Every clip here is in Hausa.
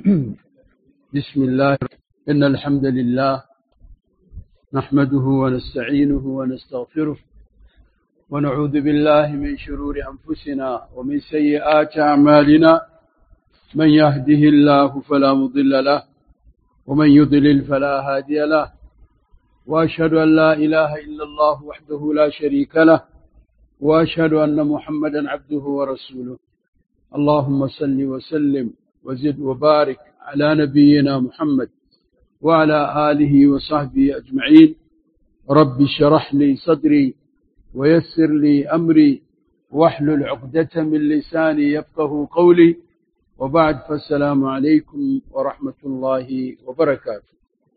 بسم الله إن الحمد لله نحمده ونستعينه ونستغفره ونعوذ بالله من شرور أنفسنا ومن سيئات أعمالنا من يهده الله فلا مضل له ومن يضلل فلا هادي له وأشهد أن لا إله إلا الله وحده لا شريك له وأشهد أن محمدا عبده ورسوله اللهم صل وسلم وزد وبارك على نبينا محمد وعلى آله وصحبه أجمعين رب اشرح لي صدري ويسر لي أمري واحلل عقدة من لساني يفقه قولي وبعد فالسلام عليكم ورحمة الله وبركاته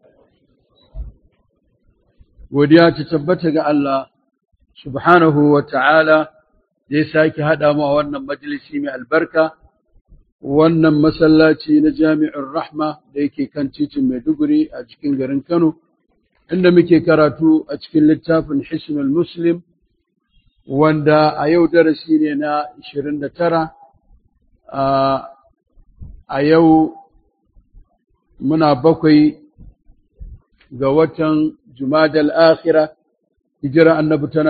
godiya ta tabbata ga Allah subhanahu wa ta'ala zai sake haɗa mu a wannan majalisi mai albarka wannan masallaci na jami'in rahma da yake kan titin maiduguri a cikin garin kano inda muke karatu a cikin littafin hisnul muslim wanda a yau darasi ne na 29 a yau muna bakwai ga watan jumadal akhira hijira annabi tana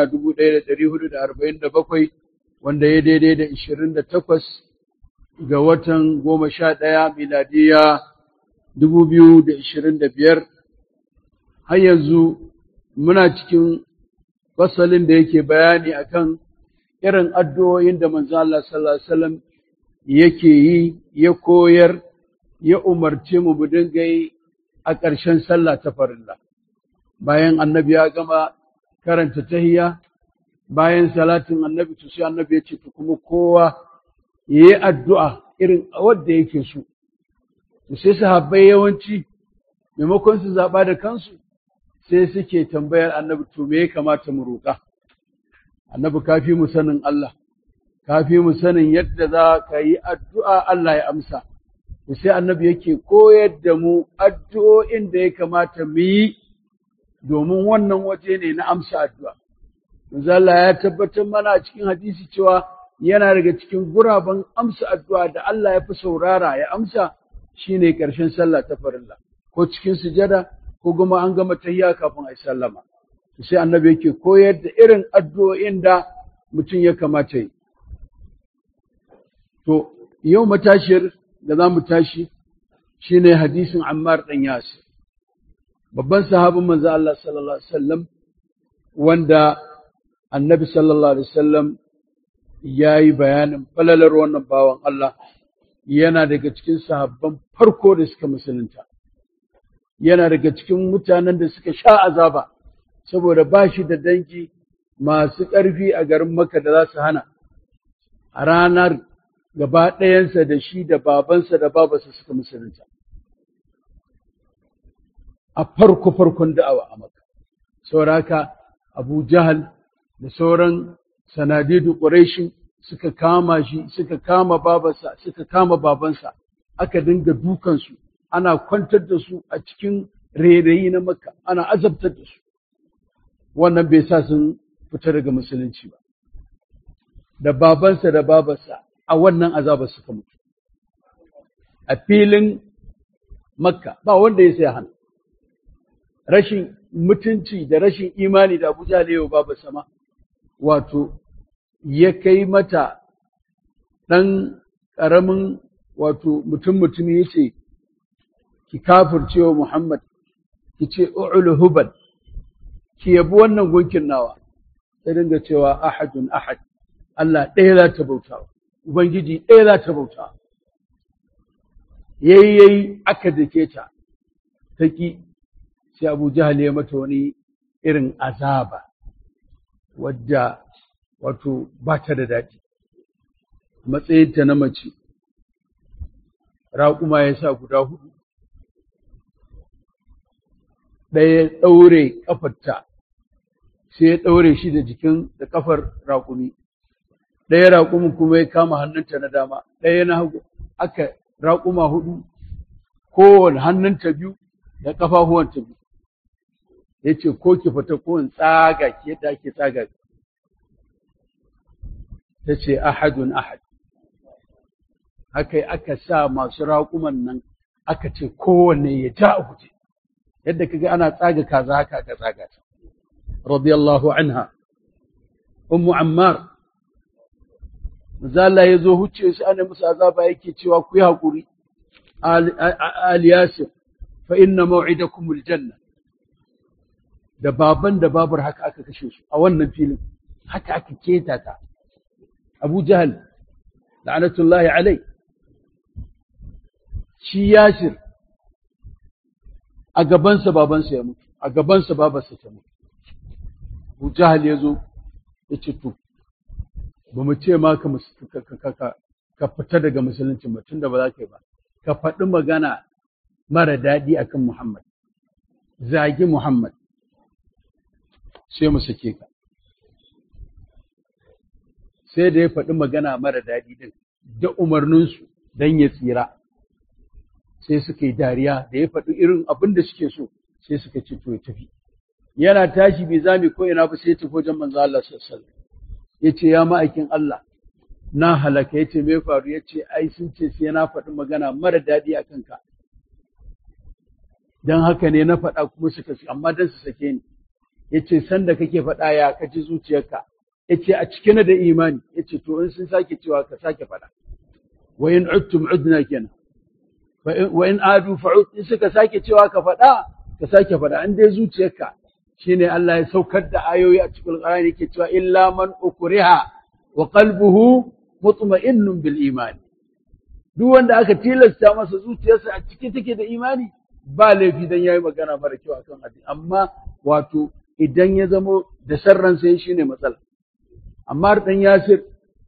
1447 wanda ya daidai da 28 ga watan goma sha ɗaya miladiya dubu biyu da ishirin da biyar har yanzu muna cikin fasalin da yake bayani akan irin addu'o'in da manzo Allah sallallahu alaihi wasallam yake yi ya koyar ya umarce mu mu dinga yi a ƙarshen sallah ta farilla bayan annabi ya gama karanta tahiyya bayan salatin annabi to sai annabi ya ce to kuma kowa ya yi addu'a irin wadda yake so. Sai sahabbai yawanci, maimakon su zaɓa da kansu, sai suke tambayar annabi to me ya kamata mu roƙa. Annabi kafi mu sanin Allah, kafi mu sanin yadda za ka yi addu'a Allah ya amsa. Sai annabi yake koyar da mu addu'o'in da ya kamata mu yi domin wannan waje ne na amsa addu'a. Manzo Allah ya tabbatar mana a cikin hadisi cewa yana daga cikin guraben amsa addu'a da Allah ya fi saurara ya amsa shine ƙarshen sallah ta farilla ko cikin sujada ko kuma an gama tahiyya kafin a yi sallama sai annabi yake koyar da irin addu'o'in da mutum ya kamata yi to yau matashiyar da za mu tashi shine hadisin Ammar ɗan Yasir babban sahabin manzo Allah sallallahu alaihi wasallam wanda annabi sallallahu alaihi wasallam ya yi bayanin falalar wannan bawan Allah yana daga cikin sahabban farko da suka musulunta yana daga cikin mutanen da suka sha azaba saboda ba shi da dangi masu ƙarfi a garin Makka da za su hana a ranar gaba ɗayansa da shi da babansa da babansa suka musulunta a farko farkon da'awa a Makka sauraka Abu Jahal da sauran sanadidu ƙureshin suka kama shi suka kama babansa suka kama babansa aka dinga dukansu ana kwantar da su a cikin rairayi na makka ana azabtar da su wannan bai sa sun fita daga musulunci ba da babansa da babansa a wannan azabar suka mutu a filin makka ba wanda ya sai hana rashin mutunci da rashin imani da abuja da yau babansa ma wato ya kai mata ɗan ƙaramin wato mutum mutumi ya ce, Ki kafirce wa Muhammad, ki ce, U'ulu hubal, ki yabi wannan gunkin nawa, ta dinga cewa ahadun ahad, Allah ɗaya za ta bauta, Ubangiji ɗaya za ta bauta. Yayi yayi aka dake ta, ta ƙi, sai Abu Jahal ya mata wani irin azaba, wadda wato ba ta da daɗi matsayinta na mace raƙuma ya sa guda hudu ɗaya ɗaure ƙafarta sai ya ɗaure shi da jikin da ƙafar raƙumi ɗaya raƙumin kuma ya kama hannunta na dama ɗaya na hagu aka raƙuma hudu kowane hannunta biyu da ƙafafuwanta biyu ya ce ko ki fita ko in tsaga ki yadda ake tsaga ta ce ahadun ahad haka aka sa masu raƙuman nan aka ce kowanne ya ja a guje yadda kaga ana tsaga kaza haka aka tsaga ta radiyallahu anha ummu ammar Mazala ya zo huce shi ana musu azaba yake cewa ku yi haƙuri al yasir fa inna maw'idakum aljanna da baban da babar haka aka kashe su a wannan filin haka aka keta ta Abu Jahal la'anatullahi alai shi yasir a gabansa babansa ya mutu a gabansa babarsa ta mutu Abu Jahal ya zo ya ce to ba mu ce ma ka ka fita daga musulunci ba tunda ba za ka yi ba ka faɗi magana mara daɗi akan Muhammad zagi Muhammad sai mu sake ka sai da ya faɗi magana mara daɗi din da umarninsu don ya tsira sai suka yi dariya da ya faɗi irin abin da suke so sai suka ce to ya tafi yana tashi bai zami ko ina ba sai ya tafi wajen manzo Allah sallallahu alaihi wasallam ya ce ya ma'aikin Allah na halaka ya ce mai faru ya ce ai sun ce sai na faɗi magana mara daɗi a kanka don haka ne na faɗa kuma suka su amma don su sake ni ya ce sanda kake faɗa ya ka ji zuciyarka ya ce a cike na da imani ya ce to in sun sake cewa ka sake faɗa wa in udtum udna kenan wa in adu fa'ud in suka sake cewa ka faɗa ka sake faɗa an dai zuciyarka shine Allah ya saukar da ayoyi a cikin Qur'ani yake cewa illa man ukriha wa qalbuhu mutma'innun bil iman duk wanda aka tilasta masa zuciyarsa a ciki take da imani ba laifi dan yayi magana mara kyau akan addini amma wato idan ya zamo da sarran sai shine matsala amma dan Yasir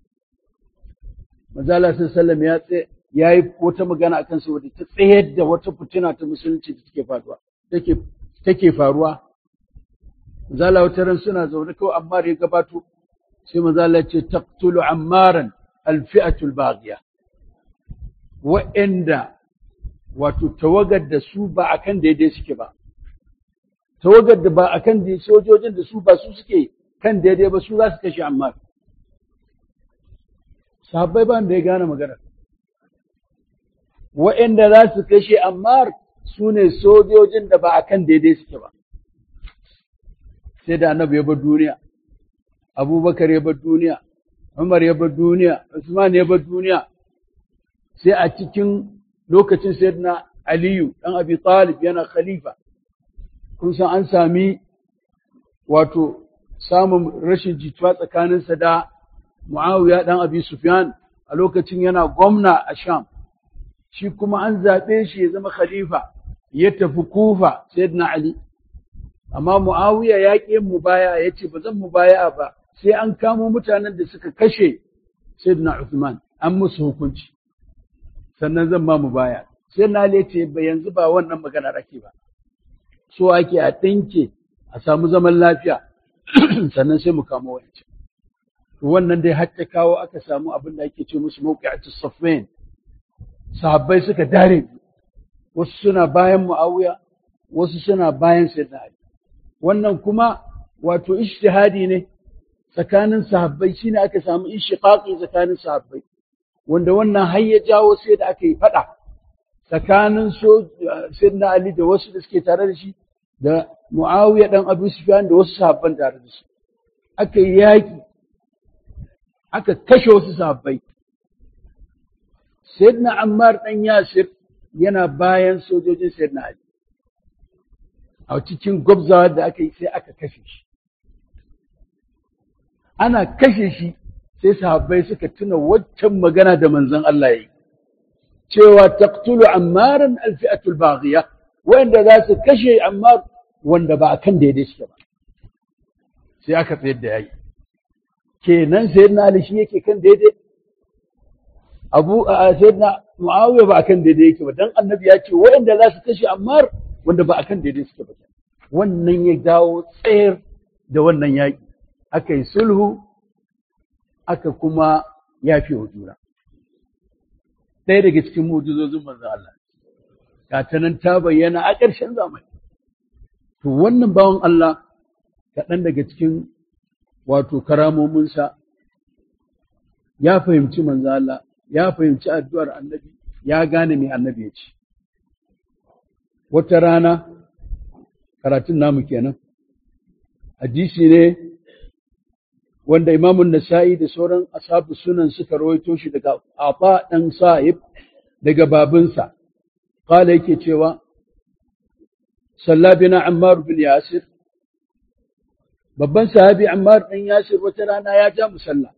Mazala sallallahu ya tsaye yayi wata magana akan sa wadda ta tsayar da wata fitina ta musulunci da take faruwa take take faruwa Mazala wata ran suna zaune kawai Ammar ya gabato sai mazala ce taqtulu Ammaran alfi'atul baghiya wa'anda wato tawagar da su ba akan daidai suke ba tawagar da ba akan da sojojin da su ba su suke kan daidai ba su za su kashe Ammar sahabbai ba da ya gane magana wa'anda za su kashe Ammar su ne sojojin da ba akan daidai suke ba sai da annabi ya bar duniya abubakar ya bar duniya umar ya bar duniya usman ya bar duniya sai a cikin lokacin sayyidina aliyu dan abi talib yana khalifa kun san an sami wato samun rashin jituwa tsakaninsa da muawiya dan abi sufyan a lokacin yana gwamna a sham shi kuma an zaɓe shi ya zama khalifa ya tafi kufa sayyidina ali amma Muawiya ya ƙi yin mubaya ya ce ba zan mubaya ba sai an kamo mutanen da suka kashe Sayyidina Uthman an musu hukunci sannan zan ma mubaya sai na ya ce ba yanzu ba wannan magana ake ba so ake a ɗinke a samu zaman lafiya sannan sai mu kamo wancan wannan dai har ta kawo aka samu abin da ake ce musu mawqi'atus safwain sahabbai suka dare wasu suna bayan Muawiya wasu suna bayan Sayyidina Ali wannan kuma wato ijtihadi ne tsakanin sahabbai shine aka samu inshiqaqi tsakanin sahabbai wanda wannan har ya jawo sai da aka yi fada tsakanin so sayyidina Ali da wasu da suke tare da shi da Muawiya dan Abu Sufyan da wasu sahabban tare da shi aka yi yaki aka kashe wasu sahabbai sayyidina Ammar dan Yasir yana bayan sojojin sayyidina Ali a cikin gwabzawa da aka yi sai aka kashe shi ana kashe shi sai sahabbai suka tuna waccan magana da manzon Allah yi cewa taqtulu ammaran alfi'atul baghiya wanda za su kashe ammar wanda ba akan daidai suke ba sai aka tsayar da yayi kenan sayyidina Ali shi yake kan daidai Abu sayyidina Muawiya ba akan daidai yake ba dan annabi ya ce wanda za su kashe ammar wanda ba akan daidai suke ba wannan ya dawo tsayar da wannan yaƙi aka yi sulhu aka kuma yafi wa juna ɗaya daga cikin mujizozin manzo Allah ga ta nan ta bayyana a ƙarshen zamani to wannan bawan Allah kaɗan daga cikin wato karamominsa ya fahimci manzo Allah ya fahimci addu'ar annabi ya gane me annabi ya ce wata rana karatun namu kenan hadisi ne wanda imamun nasa'i da sauran ashabu sunan suka rawaito shi daga afa dan sa'ib daga babinsa qala yake cewa salla bina ammar bin yasir babban sahabi ammar dan yasir wata rana ya ja musalla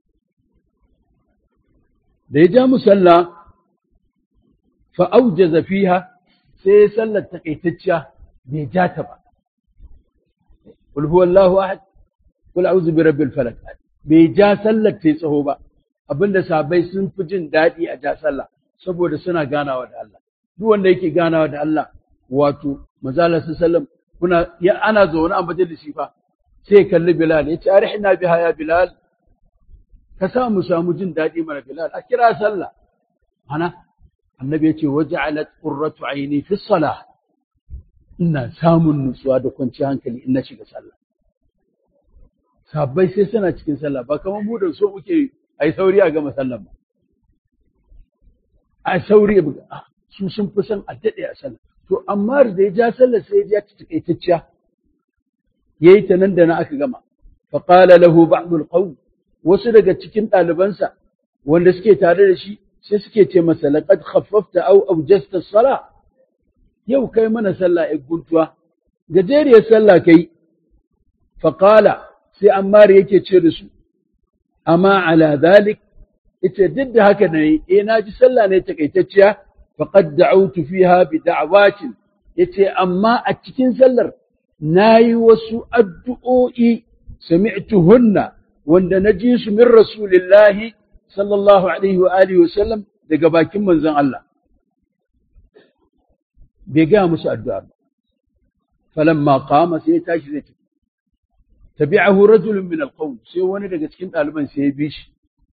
da ya ja musalla fa aujaza fiha sai sallar takaitacciya bai ja ta ba qul huwallahu ahad qul a'udhu birabbil falaq bai ja sallar ta tsaho ba abinda sahabbai sun fi jin daɗi a ja sallah saboda suna ganawa da Allah duk wanda yake ganawa da Allah wato manzala sallam kuna ya ana zaune a majalisi fa sai kalli Bilal ya ce arihna biha ya Bilal ka sa mu samu jin daɗi mana Bilal a kira sallah ana annabi ya ce waja'alat qurratu aini fi salah ina samun nutsuwa da kwanciyar hankali in na shiga sallah sabbai sai suna cikin sallah ba kamar mu da so muke ai sauri a gama sallah ba a sauri su sun fi son a daɗe a sallah to amma da ya ja sallah sai ya ja ta takaitacciya yayi ta nan da na aka gama fa qala lahu ba'dul qawm wasu daga cikin ɗalibansa wanda suke tare da shi sai suke ce masa laqad khaffafta aw awjasta as-salah yau kai mana sallah ai guntuwa gajeriyar sallah kai fa qala sai ammar yake ce da su amma ala dhalik ita duk da haka ne eh na ji sallah ne takaitacciya faqad da'awtu fiha bi da'awatin yace amma a cikin sallar nayi wasu addu'o'i sami'tuhunna wanda na ji su min rasulillahi sallallahu alaihi wa alihi wa sallam daga bakin manzon Allah bai gaya musu addu'a ba falamma qama sai ya tashi zai tafi tabi'ahu rajulun min alqawm sai wani daga cikin ɗaliban sai ya bi shi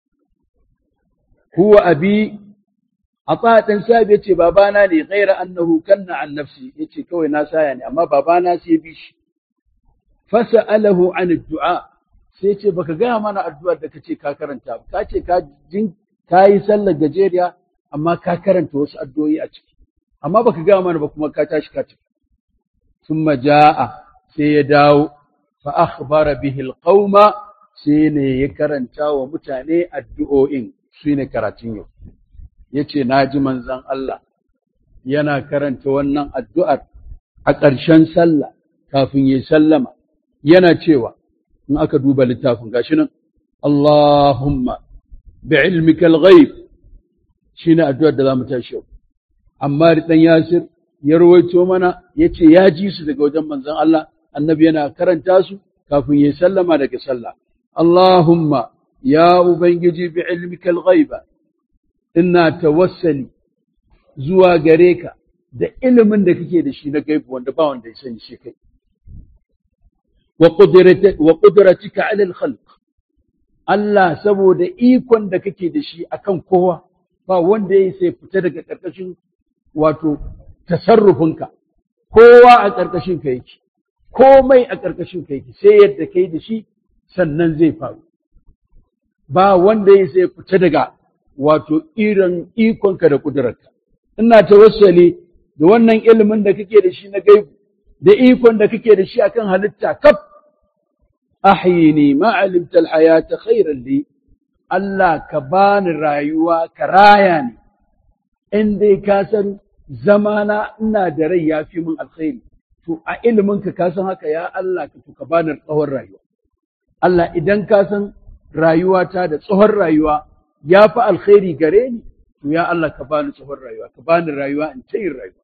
huwa abi ata dan sabi yace babana ne ghaira annahu kanna an nafsi yace kawai na saya ne amma babana sai ya bi shi fasa'alahu an addu'a sai ce baka gaya mana addu'ar da kace ka karanta ba ka ce ka jin ka yi sallar gajeriya amma ka karanta wasu addu'o'i a ciki amma baka gaya mana ba kuma ka tashi ka tafi thumma jaa sai ya dawo fa akhbara bihi alqauma sai ne ya karanta wa mutane addu'o'in shine karatun yau yace naji manzon Allah yana karanta wannan addu'ar a ƙarshen sallah kafin ya sallama yana cewa in aka duba littafin gashi nan Allahumma bi'ilmika al-ghaib shine addu'ar da zamu tashi yau amma dan Yasir ya rawaito mana yace ya ji su daga wajen manzon Allah annabi yana karanta su kafin ya sallama daga sallah Allahumma ya ubangiji bi'ilmika al-ghaiba ina tawassali zuwa gare ka da ilimin da kake da shi na gaibu wanda ba wanda ya sani shi kai wa ƙudratika alal khalq Allah saboda ikon da kake da shi akan kowa ba wanda ya sai fita daga ƙarƙashin wato tasarrufinka kowa a ƙarƙashin ka yake komai a ƙarƙashin ka yake sai yadda kai da shi sannan zai faru ba wanda ya sai fita daga wato irin ikonka da ƙudurarka ina tawassali da wannan ilimin da kake da shi na gaibu da ikon da kake da shi akan halitta kaf ahyini ma alimta alhayata khairan li Allah ka bani rayuwa ka raya ni in dai ka san zamana ina da rai ya fi min alkhairi to a ilimin ka ka san haka ya Allah ka to ka bani tsawon rayuwa Allah idan ka san rayuwata da tsawon rayuwa ya fi alkhairi gare ni to ya Allah ka bani tsawon rayuwa ka bani rayuwa in ta yin rayuwa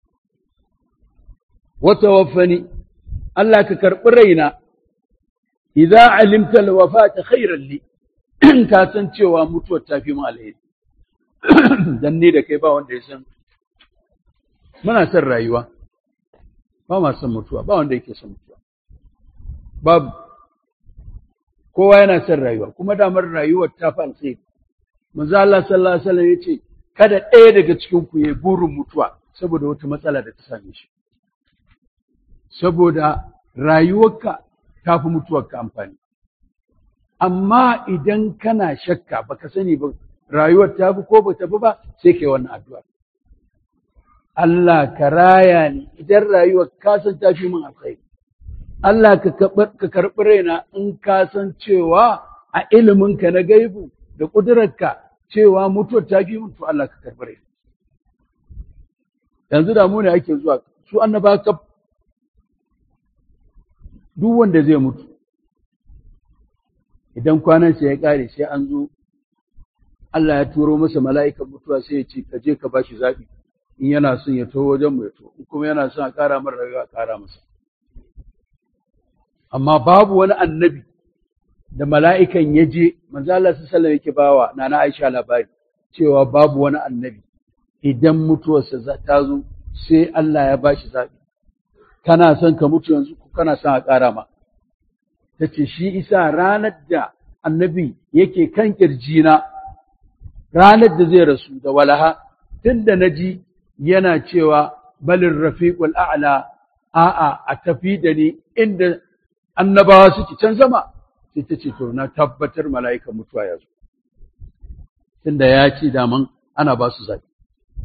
وتوفني الله ككرب رينا إذا علمت الوفاة خيرا لي ka san cewa mutuwar ta fi mu alheri dan ni da kai ba wanda ya san muna son rayuwa ba ma son mutuwa ba wanda yake son mutuwa babu kowa yana son rayuwa kuma damar rayuwar ta fi alheri manzo Allah sallallahu alaihi wasallam yace kada ɗaya daga cikin ku yayi burin mutuwa saboda wata matsala da ta same shi saboda rayuwarka ta fi mutuwarka amfani. Amma idan kana shakka baka sani ba rayuwar ta fi ko ba ta fi ba sai kai wannan addu'a. Allah ka raya ni idan rayuwar ka san ta fi min alkhairi Allah ka karɓi raina in ka san cewa a iliminka na gaibu da ƙudurarka cewa mutuwar ta fi min to Allah ka karɓi raina yanzu da mu ne ake zuwa su annaba kaf duk wanda zai mutu idan kwanansa ya ƙare sai an zo Allah ya turo masa mala'ikan mutuwa sai ya ce ka je ka bashi zaɓi in yana son ya taho wajen mu ya to in kuma yana son a ƙara mara rayuwa a ƙara masa amma babu wani annabi da mala'ikan ya je manzo Allah sallallahu yake bawa nana Aisha labari cewa babu wani annabi idan mutuwarsa ta zo sai Allah ya bashi zaɓi kana son ka mutu yanzu ko kana son a ƙara ma ta ce shi isa ranar da annabi yake kan ƙirjina ranar da zai rasu da walaha tun da na ji yana cewa balin rafiqul a'la a'a a tafi da ni inda annabawa suke can sama sai ta ce to na tabbatar mala'ikan mutuwa ya zo tunda ya ce daman ana ba su zaɓi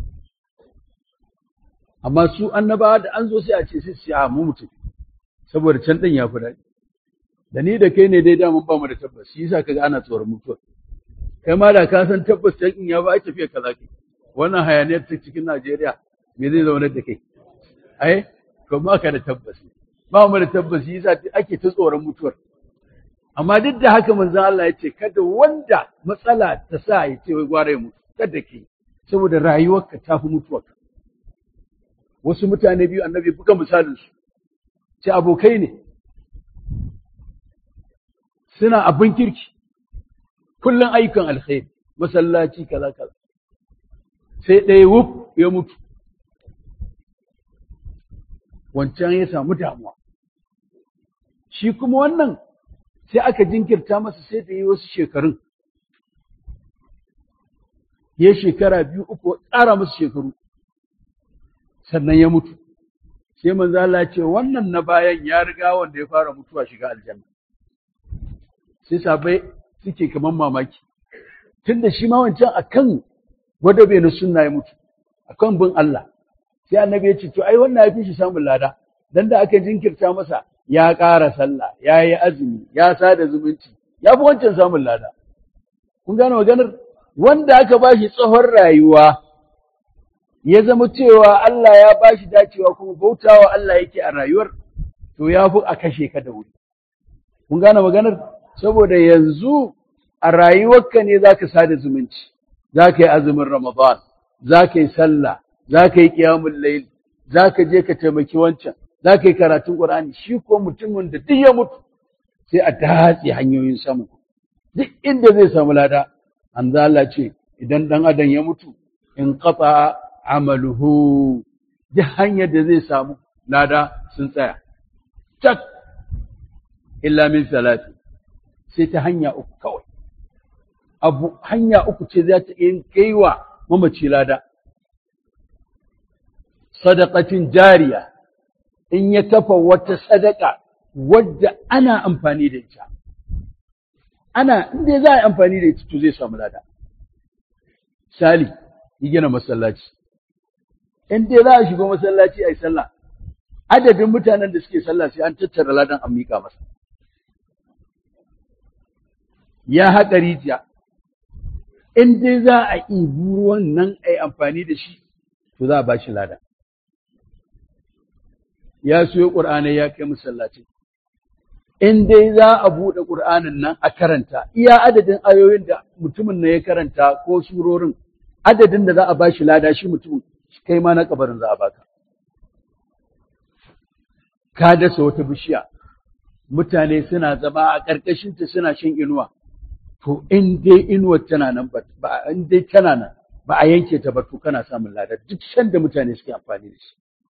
amma su annabawa da an zo sai a ce sai su a mu mutum saboda can ɗin ya fi daɗi da ni da kai ne dai daman ba mu da tabbas shi yasa kaga ana tsoron mutuwa kai ma da ka san tabbas can in ya ba a tafiya kaza ke wannan hayaniyar ta cikin Najeriya me zai zaunar da kai ai to ba ka da tabbas ba mu da tabbas shi yasa ake ta tsoron mutuwar amma duk da haka manzon Allah ya ce kada wanda matsala ta sa ya ce wai gwara ya mutu kada ke saboda rayuwarka ta fi mutuwarka wasu mutane biyu annabi buga misalin su ce abokai ne suna abin kirki kullum ayyukan alkhairi masallaci kaza kaza sai ɗaya wuf ya mutu wancan ya samu damuwa shi kuma wannan sai aka jinkirta masa sai da yi wasu shekarun ya shekara biyu uku ƙara musu shekaru sannan ya mutu sai manzo Allah ce wannan na bayan ya riga wanda ya fara mutuwa shiga aljanna sai sabai suke kaman mamaki tunda shi ma wancan akan gwadabe na sunna ya mutu akan bin Allah sai annabi ya ce to ai wannan ya fi shi samun lada dan da aka jinkirta masa ya ƙara sallah ya yi azumi ya sada zumunci ya fi wancan samun lada kun gane maganar wanda aka ba shi tsohon rayuwa ya zama cewa Allah ya ba shi dacewa kuma bautawa Allah yake a rayuwar to ya fi a kashe ka da wuri kun gane maganar saboda yanzu a rayuwarka ne za ka sada zumunci za ka yi azumin ramadan za ka yi sallah za ka yi ƙiyamun layl za ka je ka taimaki wancan za ka yi karatun ƙur'ani shi ko mutumin da duk ya mutu sai a datse hanyoyin samu duk inda zai samu lada an Allah ce idan ɗan adam ya mutu in qata amaluhu duk hanyar da zai samu lada sun tsaya tak illa min salati sai ta hanya uku kawai abu hanya uku ce za ta yin kaiwa mamaci lada sadaqatin jariya in ya kafa wata sadaka wadda ana amfani da ita ana inda za a yi amfani da ita to zai samu lada misali yi gina masallaci in dai za a shiga masallaci a yi sallah adadin mutanen da suke sallah sai an tattara ladan an miƙa masa ya haƙa rijiya in dai za a ibi ruwan nan a yi amfani da shi to za a ba shi lada ya siyo ƙur'anai ya kai masallaci in dai za a buɗe ƙur'anin nan a karanta iya adadin ayoyin da mutumin na ya karanta ko surorin adadin da za a ba shi lada shi mutumin kai ma na kabarin za a baka ka dasa wata bishiya mutane suna zama a ƙarƙashinta suna shan inuwa to in dai inuwar tana nan ba in dai tana nan ba a yanke ta ba to kana samun lada duk shan da mutane suke amfani da shi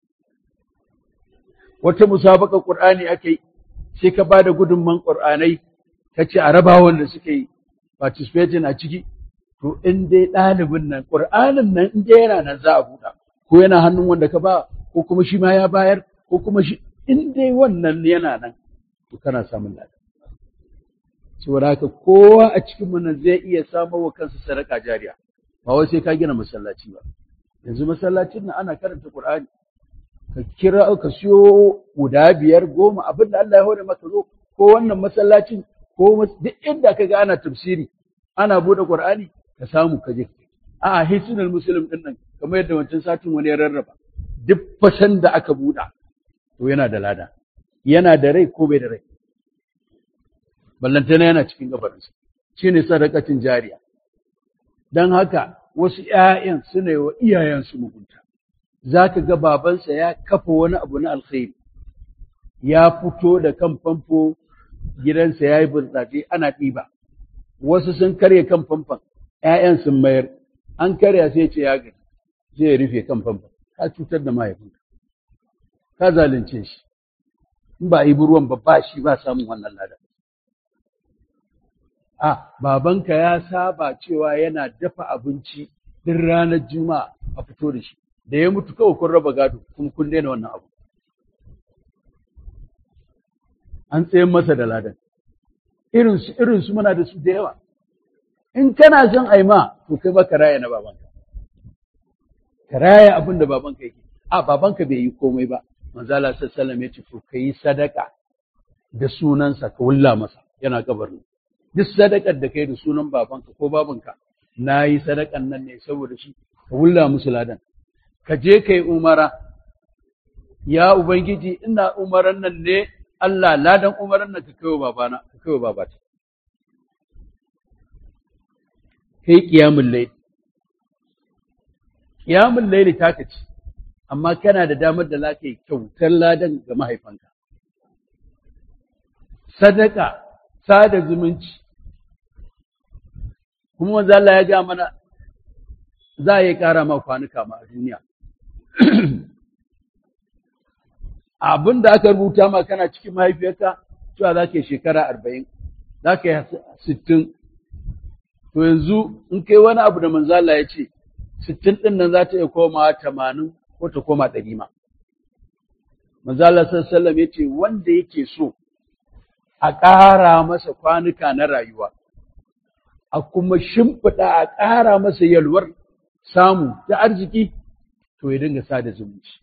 wata musabaka qur'ani ake sai ka ba da gudunman qur'anai ka ce a raba wanda suke yi participating a ciki to in dai ɗalibin nan qur'anin nan in dai yana nan za a buɗa ko yana hannun wanda ka ba ko kuma shi ma ya bayar ko kuma shi in dai wannan yana nan to kana samun lada saboda haka kowa a cikin mu nan zai iya samo wa kansa sadaka jariya ba wai sai ka gina masallaci ba yanzu masallacin nan ana karanta Qur'ani ka kira ka siyo guda biyar goma abin da Allah ya hore maka zo ko wannan masallacin ko duk inda ka ga ana tafsiri ana bude Qur'ani ka samu ka je a hisnul muslim din nan kamar yadda wancan satin wani ya rarraba duk fashan da aka buɗa to yana da lada yana da rai ko bai da rai ballantana yana cikin gabarinsa shine sadakacin jariya dan haka wasu ‘ya'yan suna yi wa iyayensu mugunta, za ka ga babansa ya kafa wani abu na alkhairi, ya fito da kan famfo gidansa ya yi burtsatse ana ɗiba, wasu sun karya kan famfon, ‘ya'yan sun mayar, an karya sai ce ya gani, sai ya rufe kan famfon, ka cutar da mahaifinka, ka zalunce shi, in ba a yi ruwan ba ba shi ba samun wannan ladan. a babanka ya saba cewa yana dafa abinci din ranar juma'a a fito da shi da ya mutu kawai kun raba gado kuma kun daina wannan abu an tsayen masa da ladan irinsu irinsu muna da su da yawa in kana son aima to kai ba ka raya na babanka ka raya abin da babanka yake a babanka bai yi komai ba manzala sallallahu ya ce to kai sadaka da sunansa ka wulla masa yana kabarin duk sadakar da kai da sunan babanka ko babanka na yi sadakan nan ne saboda shi ka wulla musu ladan ka je kai umara ya ubangiji ina umaran nan ne Allah ladan umaran nan ka kaiwa babana ka kaiwa babata kai qiyamul layl qiyamul layl ta kace amma kana da damar da zaka yi kyautar ladan ga mahaifanka sadaka sada zumunci kuma wanzu Allah ya ga mana za a yi ƙara ma kwanuka ma a duniya abin da aka rubuta ma kana cikin mahaifiyarka cewa za ka yi shekara arba'in za ka yi sittin to yanzu in kai wani abu da manzo Allah ya ce sittin ɗin nan za ta iya komawa tamanin ko ta koma ɗari ma manzo Allah sallallahu alaihi ya ce wanda yake so a ƙara masa kwanuka na rayuwa a kuma shimfiɗa a ƙara masa yalwar samu ta arziki to ya dinga sada zumunci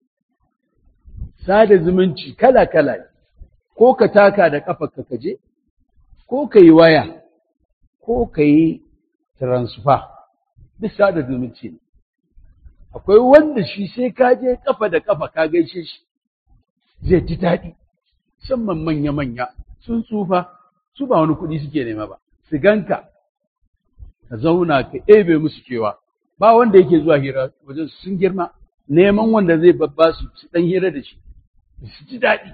sada zumunci kala-kala ne ko ka taka da ƙafarka ka je ko ka yi waya ko ka yi transfer duk sada zumunci ne akwai wanda shi sai ka je ƙafa da ƙafa ka gaishe shi zai ji daɗi musamman manya-manya sun tsufa su ba wani kuɗi suke nema ba su ganka ka zauna ka ebe musu kewa ba wanda yake zuwa hira wajen sun girma neman wanda zai babba su su dan hira da shi su ji daɗi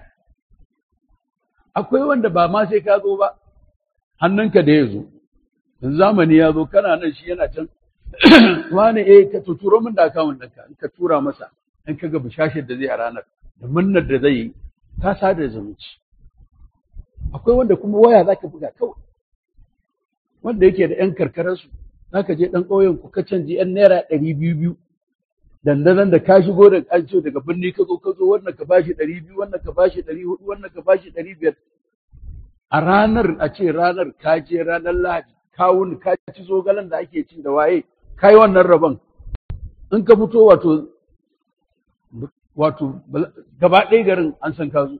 akwai wanda ba ma sai ka zo ba hannunka da ya zo yanzu zamani ya zo kana nan shi yana can wani eh ka turo min da akawun ɗinka in ka tura masa in ka ga bishashar da zai a ranar da murnar da zai yi ka sada zumunci akwai wanda kuma waya za ka buga kawai wanda yake da ‘yan karkararsu za ka je ɗan ƙauyen ku ka canji ‘yan naira ɗari biyu biyu dandanan da ka shigo da an ce daga birni ka zo ka zo wannan ka bashi ɗari biyu wannan ka bashi ɗari hudu wannan ka bashi ɗari biyar a ranar a ce ranar ka je ranar lahadi ka wuni ka ci zogalen da ake ci da waye ka yi wannan rabon in ka fito wato wato gaba ɗaya garin an san ka zo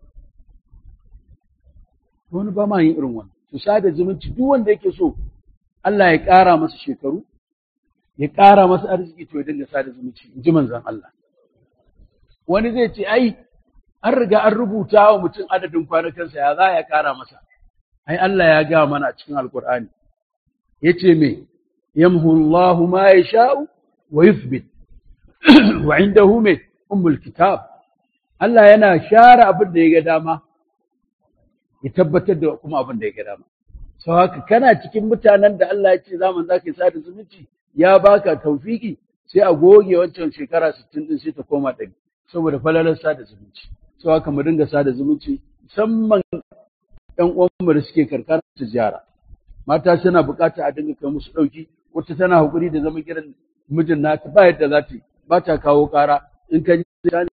wani ba ma yin irin wannan to sada zumunci duk wanda yake so Allah ya ƙara masa shekaru ya ƙara masa arziki to ya dinga sada zumunci in ji manzon Allah wani zai ce ai an riga an rubuta wa mutum adadin kwanakansa ya za ya ƙara masa ai Allah ya ga mana a cikin alkur'ani yace me yamhu Allahu ma yasha'u wa yuthbit wa indahu me ummul kitab Allah yana share abin da ya ga dama ya tabbatar da kuma abin da ya ga dama sau haka kana cikin mutanen da Allah ya ce zaman za ka yi sada zumunci ya baka taufiki sai a goge wancan shekara sittin din sai ta koma ɗari saboda falalar sada zumunci sau haka mu dinga sada zumunci musamman ɗan uwanmu da suke karkara su ziyara mata suna buƙatar a dinga kai musu ɗauki wata tana haƙuri da zama gidan mijin nata ba yadda za ta yi ba ta kawo ƙara in ka ji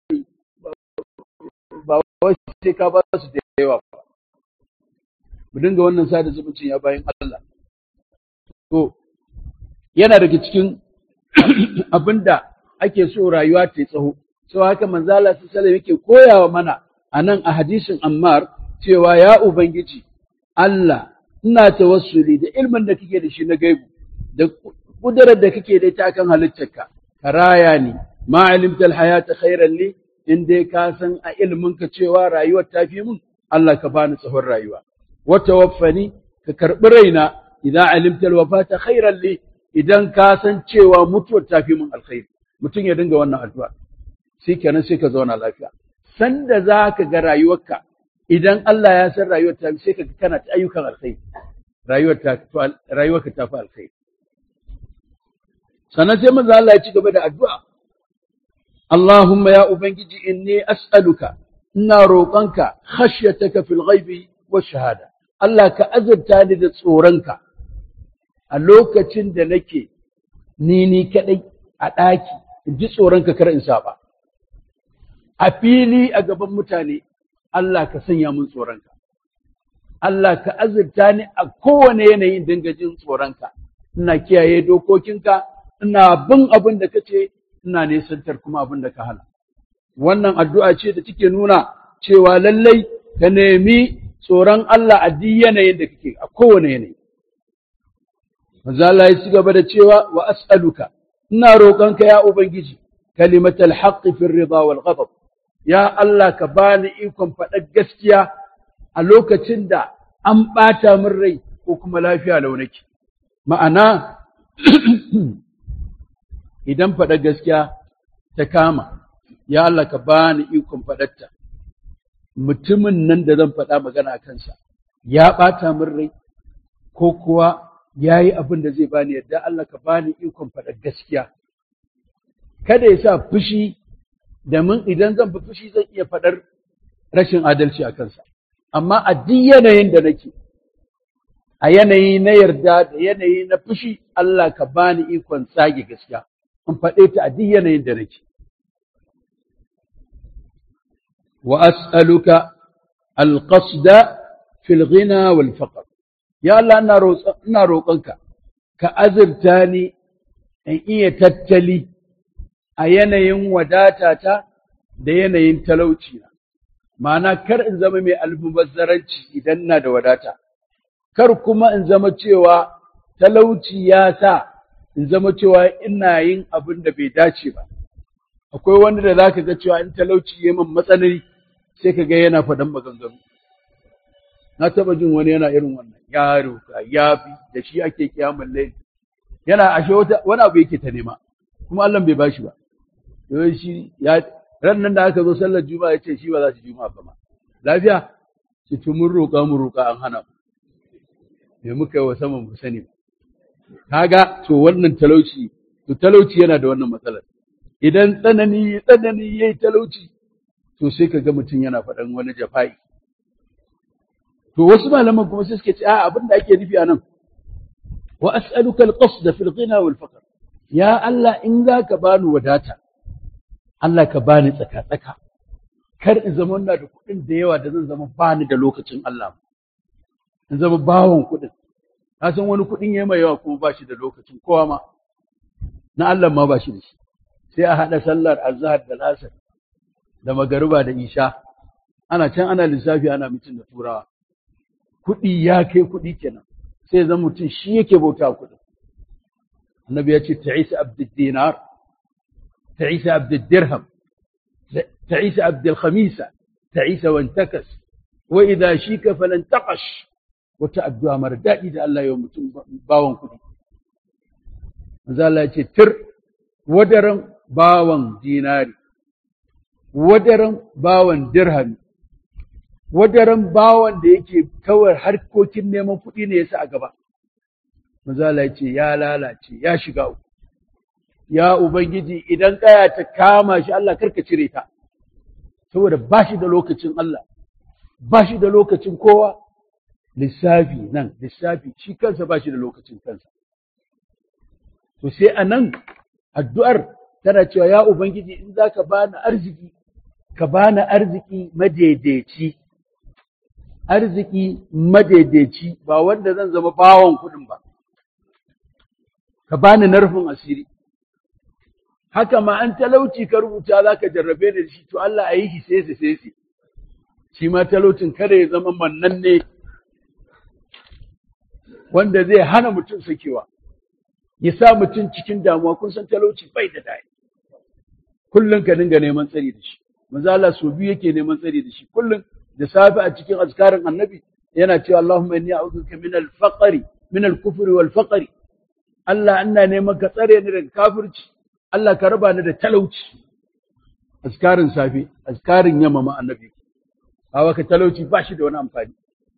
ba wai sai ka ba su da yawa ba mu dinga wannan sada zumuncin ya bayan Allah to yana daga cikin abinda ake so rayuwa ta tsaho sau haka manzo Allah sallallahu yake koyawa mana anan a hadisin Ammar cewa ya ubangiji Allah ina tawassuli da ilmin da kake da shi na gaibu da kudurar da kake da ita kan halittarka ka raya ni ma alimta alhayata khairan li in dai ka san a ilmin ka cewa rayuwar ta fi mun Allah ka bani tsawon rayuwa wa tawaffani ka karbi raina idan alimta alwafata khairan li idan ka san cewa mutuwar ta fi mun alkhairi mutum ya dinga wannan addu'a sai kenan sai ka zauna lafiya sanda za ka ga rayuwarka idan Allah ya san rayuwar ta sai ka kana ta ayyukan alkhairi rayuwar ta rayuwarka ta fi alkhairi sannan sai manzo Allah ya ci gaba da addu'a Allahumma ya ubangiji inni as'aluka ina roƙonka khashyataka fil ghaibi wa shahada Allah ka azurta ni da tsoronka a lokacin da nake ni ni kadai a ɗaki in ji tsoronka kar in saba a fili a gaban mutane Allah ka sanya mun tsoronka Allah ka azurta ni a kowane yanayin dinga jin tsoronka ina kiyaye dokokinka ina bin abin da kace ina nesantar kuma abin da ka hana wannan addu'a ce da take nuna cewa lallai ka nemi tsoron Allah a duk yanayin da kake a kowane yanayi manzo Allah ya ci gaba da cewa wa as'aluka ina roƙonka ya ubangiji kalimatal haqqi fil rida wal ghadab ya Allah ka bani ikon faɗar gaskiya a lokacin da an ɓata min rai ko kuma lafiya launaki ma'ana idan faɗar gaskiya ta kama ya Allah ka bani ikon faɗarta mutumin nan da zan faɗa magana a kansa ya ɓata min rai ko kuwa ya yi abin da zai bani yadda Allah ka bani ikon faɗar gaskiya kada ya sa fushi da mun idan zan fi fushi zan iya faɗar rashin adalci a kansa amma a duk yanayin da nake a yanayi na yarda da yanayi na fushi Allah ka bani ikon tsage gaskiya in faɗe ta a duk yanayin da nake wa as'aluka alqasda fil ghina wal faqr ya Allah ina roƙonka ka azurta ni in iya tattali a yanayin wadatata da yanayin talauci na ma'ana kar in zama mai almubazzaranci idan na da wadata kar kuma in zama cewa talauci ya sa in zama cewa ina yin abin da bai dace ba akwai wanda da zaka ga cewa in talauci ya min matsanani sai ka ga yana faɗan maganganu na taba jin wani yana irin wannan ya roka ya bi da shi ake kiyamun laifi yana ashe wani abu yake ta nema kuma Allah bai bashi ba yau shi ya ran nan da aka zo sallar juma'a ya ce shi ba za su juma'a ba ma lafiya ki to mun roƙa mun roƙa an hana mu me muka yi wa saman mu sani ba kaga to wannan talauci to talauci yana da wannan matsalar idan tsanani tsanani yayi talauci to sai ka ga mutum yana faɗan wani jafa'i to wasu malaman kuma sai suke ce a abin da ake nufi a nan wa as'aluka al-qasd fi al-ghina wal faqr ya Allah in zaka bani wadata Allah ka bani tsaka-tsaka, kar in zama ina da kuɗin da yawa da zan zama bani da lokacin Allah, in zama bawon kuɗin. Na san wani kuɗin ya mai yawa kuma ba shi da lokacin kowa ma, na Allah ma ba shi da shi. Sai a haɗa sallar azhar da lasar da magariba da isha, ana can ana lissafi ana mutum da turawa. Kuɗi ya kai kuɗi kenan, sai zan mutum shi yake bauta kuɗin. Annabi ya ce ta'isa abdul dinar تعيس عبد الدرهم تعيس عبد الخميسة تعيس وانتكس وإذا شيك فلانتقش وتأبدوا مردا إذا الله يوم باون كدي زال تر ودرم باون ديناري ودرم باون درهم wadaran bawan da yake kawai harkokin neman kuɗi ne yasa a gaba mazala ya ce ya lalace ya shiga uku ya Ubangiji idan ƙaya ta kama shi Allah karka cire ta, saboda ba shi da lokacin Allah, ba shi da lokacin kowa, lissafi nan, lissafi shi kansa ba shi da lokacin kansa. To sai a nan addu'ar tana cewa ya Ubangiji in za ka bani arziki, ka bani arziki madaidaici, arziki madaidaici ba wanda zan zama bawon kuɗin ba, ka bani narfin asiri. haka ma an talauci ka rubuta za ka jarrabe da shi to Allah a yi shi sai sai sai shi ma talaucin kada ya zama mannan ne wanda zai hana mutum sakewa ya sa mutum cikin damuwa kun san talauci bai da dai kullum ka dinga neman tsari da shi manzo Allah so biyu yake neman tsari da shi kullum da safe a cikin azkarin annabi yana cewa Allahumma inni a'udhuka min al-faqri min al-kufri wal faqri Allah ina neman ka tsare ni daga kafirci Allah ka raba ni da talauci azkarin safe azkarin yamma ma annabi hawa ka talauci ba shi da wani amfani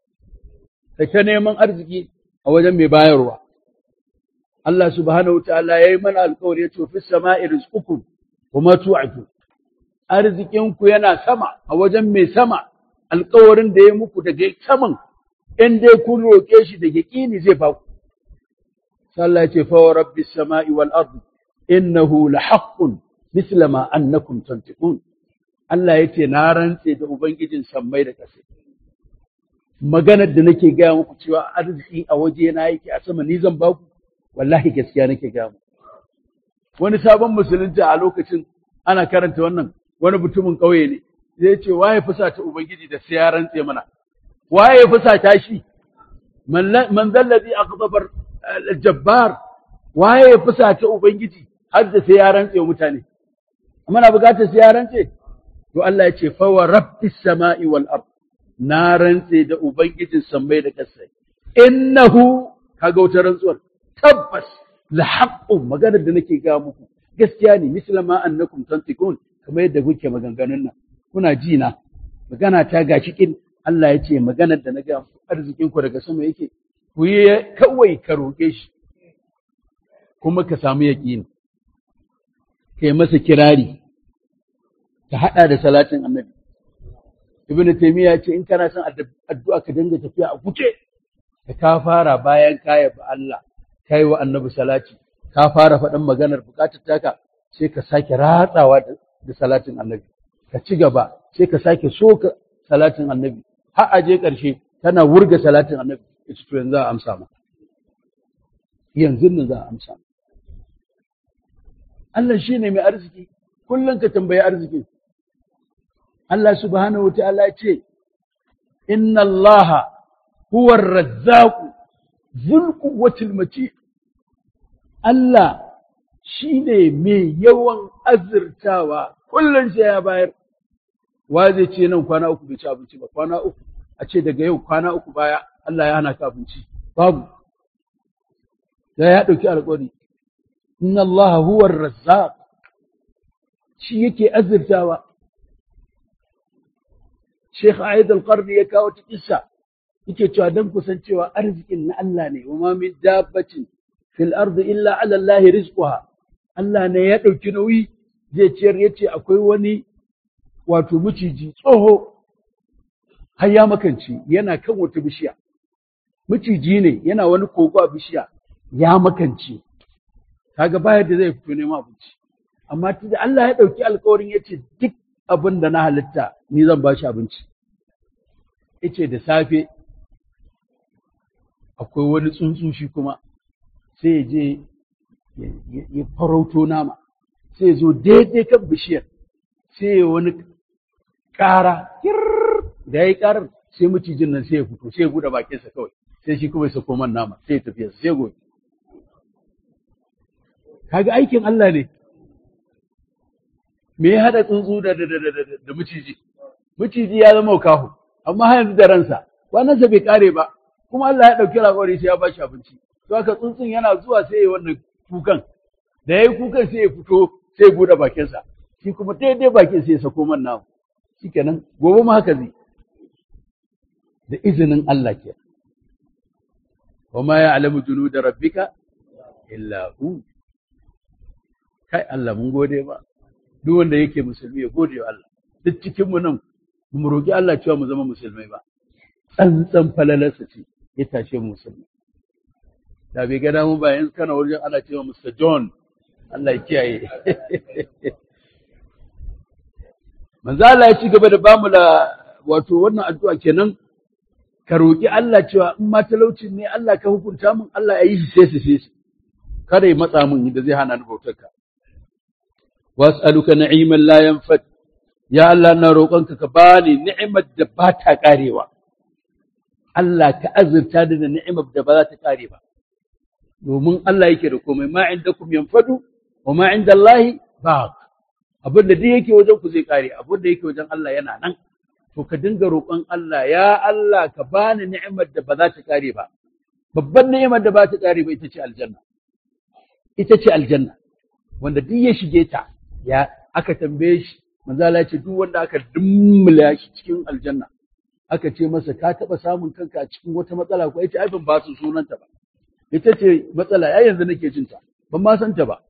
ka ta neman arziki a wajen mai bayarwa Allah subhanahu wa ta'ala yayi mana alƙawari ya ce fi sama'i rizqukum wa ma tu'adu arzikinku yana sama a wajen mai sama alƙawarin da ya muku daga saman in dai kun roƙe shi da yaƙini zai ba ku sallah ce fa rabbis sama'i wal ardi innahu lahaqqun misla ma annakum tantiqun Allah yace na rantse da ubangijin sammai da ƙasa maganar da nake gaya muku cewa arziki a waje na yake a sama ni zan ba ku wallahi gaskiya nake gaya muku wani sabon musulunta a lokacin ana karanta wannan wani mutumin ƙauye ne zai ce waye fusata ubangiji da sai ya rantse mana waye fusata shi man zallazi aqdabar jabbar waye fusata ubangiji har da sai ya rantse wa mutane amma na bukatar sai ya rantse to Allah ya ce fa wa rabbis sama'i wal ard na rantse da ubangijin sammai da ƙasai innahu kaga wata rantsuwar tabbas la haqqun maganar da nake ga muku gaskiya ne mislama annakum tantiqun kamar yadda kuke maganganun nan kuna ji na magana ta gashi kin Allah ya ce maganar da na ga arzikin ku daga sama yake ku yi kawai ka roƙe shi kuma ka samu yaƙini kai masa kirari ka haɗa da salatin annabi ibn taymiya ce in kana son addu'a ka dinga tafiya a kuce ka ka fara bayan ka yabi Allah kai wa annabi salati ka fara faɗin maganar buƙatar taka sai ka sake ratsawa da salatin annabi ka ci gaba sai ka sake soka salatin annabi har a je ƙarshe tana wurga salatin annabi ita to yanzu za a amsa ma yanzu nan za a amsa Allah shine mai arziki kullum ka tambayi arziki Allah subhanahu wataala ya ce inna Allah huwa ar-razzaq dhul quwwatil matin Allah shi ne mai yawan azurtawa kullum sai ya bayar wa zai ce nan kwana uku bai ci abinci ba kwana uku a ce daga yau kwana uku baya Allah ya hana ka abinci babu da ya ɗauki alƙawari inna Allah huwa razzaq shi yake azurtawa Sheikh Aid al-Qarni ya kawo ta kissa yake cewa dan kusancewa arzikin na Allah ne wa ma min dabbatin fil ardi illa ala Allah rizquha Allah ne ya ɗauki nauyi zai ciyar ya ce akwai wani wato miciji tsoho har ya makance yana kan wata bishiya miciji ne yana wani kogo a bishiya ya makance kaga bayar da zai fito neman abinci amma tunda Allah ya ɗauki alkawarin ya ce duk abin da na halitta ni zan ba shi abinci yace da safe akwai wani tsuntsu shi kuma sai ya je ya farauto nama sai ya zo daidai kan bishiyar sai ya wani ƙara da ya yi ƙarar sai macijin nan sai ya fito sai ya buɗe bakinsa kawai sai shi kuma ya sako man nama sai ya tafiya sai gobe kaga aikin Allah ne me ya haɗa tsuntsu da da da da da maciji maciji ya zama kahu amma har yanzu da ransa kwanansa bai kare ba kuma Allah ya ɗauki alƙawari sai ya ba shi abinci to haka tsuntsun yana zuwa sai ya wannan kukan da ya yi kukan sai ya fito sai ya buɗe bakinsa shi kuma daidai bakin sai ya sako man namu shikenan gobe ma haka zai da izinin Allah ke wa ma ya'lamu junuda rabbika illa hu kai Allah mun gode ba duk wanda yake musulmi ya gode wa Allah duk cikin mu nan mu roki Allah cewa mu zama musulmai ba tsantsan falalarsa ce ya tashe mu musulmi da bai gada mu ba yanzu kana wajen ana cewa Mr. John Allah ya kiyaye manzo Allah ya ci gaba da bamu la wato wannan addu'a kenan ka roki Allah cewa in ma talaucin ne Allah ka hukunta min Allah ya yi shi sai sai sai kada ya matsa min da zai hana ni bautar ka was'aluka na'iman la yanfad ya Allah na roƙonka ka bani ni'imar da ba ta karewa Allah ka azurta da ni'imar da ba za ta kare ba domin Allah yake da komai ma indakum yanfadu wa ma indallahi baq abin da duk yake wajen ku zai kare abin da yake wajen Allah yana nan to ka dinga roƙon Allah ya Allah ka bani ni'imar da ba za ta kare ba babban ni'imar da ba ta kare ba ita ce aljanna ita ce aljanna wanda duk ya shige ta ya aka tambaye shi manzo Allah ce duk wanda aka dummula shi cikin aljanna aka ce masa ka taba samun kanka a cikin wata matsala ko yace ai ban ba su sunanta ba ita ce matsala ai yanzu nake jin ta ban ma san ta ba